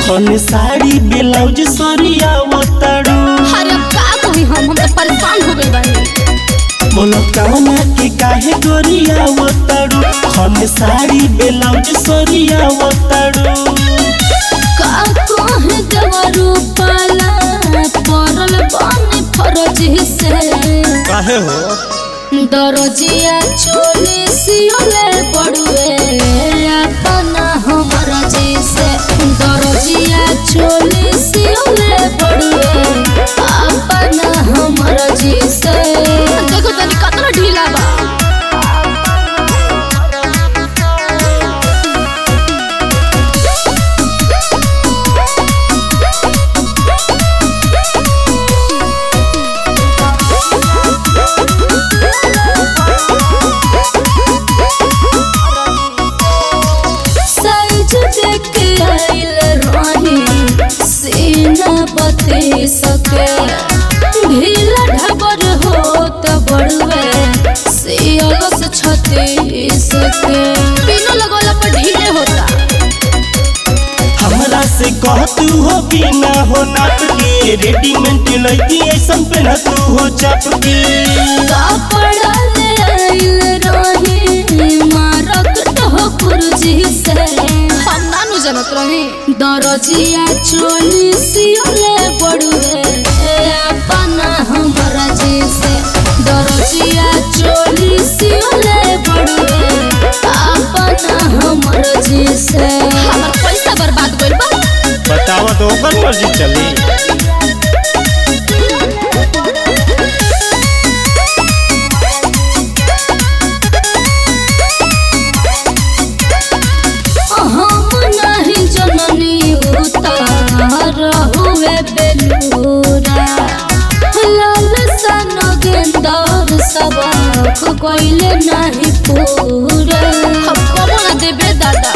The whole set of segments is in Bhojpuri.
खन साड़ी ब्लाउज सरिया वतड़ू अरे अब का कही हम हम तो परेशान हो गए बानी बोलो कवना के काहे गोरिया वतड़ू खन साड़ी ब्लाउज सरिया वतड़ू का कहे देवरू पाला परल बानी फरज से काहे हो दरजिया चोली सियोले पड़ुए अपना हमर जैसे दरजिया चोली सियोले पड़ुए अपना हमर जैसे देखो तनी कतना ढीला बा साइज देख के आइल रानी सीना बते सके ढीला ढबर हो त बड़ुए सियल से छते सके तीनों लगोला पर ढीले होता हमरा से कह तू हो बिना हो नाप के रेडीमेड लइकी ऐसन पहन तू हो चाप के कपड़ा ले आइल रानी मारक तो कुर्जी से हम नानु जनत रही दरजिया चोली सियोले बड़ुए अपना हमरा जैसे दरजिया चोली सियोले बड़ुए अपना हमरा जैसे हमर पैसा बर्बाद गइल बा बतावा तो ओकर मर्जी चली हम नहीं जननी उतार हुए बेलूरा लाल सन गेंदर सबक कोइले नहीं पूरा हम कबो ना देबे दादा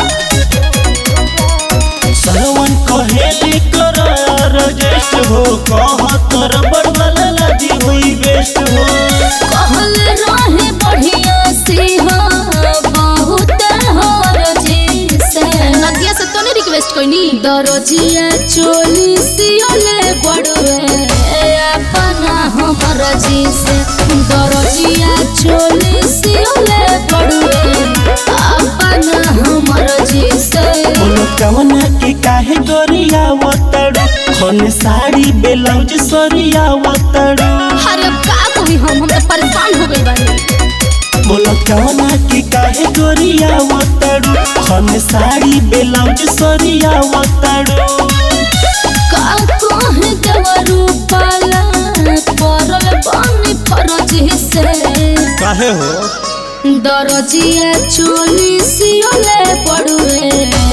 सरवन कहेले कर रजेस्ट हो कह तर बड़वाला लाजी हुई बेस्ट हो कहल रहे बढ़िया सिंहा बहुत हर जी से नदिया से तो नहीं रिक्वेस्ट कोई दरजिया चोली सियोले बड़वे अपना हमर जी से दरजिया चोली सियोले बड़वे अपना हमर जी से बोलो कवना के काहे गोरिया वतड़ू खन साड़ी ब्लाउज सरिया वतड़ू अरे अब का कही हम हम तो परेशान हो गए बानी बोलो कवना के काहे गोरिया वतड़ू खन साड़ी ब्लाउज सरिया वतड़ू का कहे देवरू पाला परल बानी फरज से काहे हो दरजिया चोली सियोले पड़ुए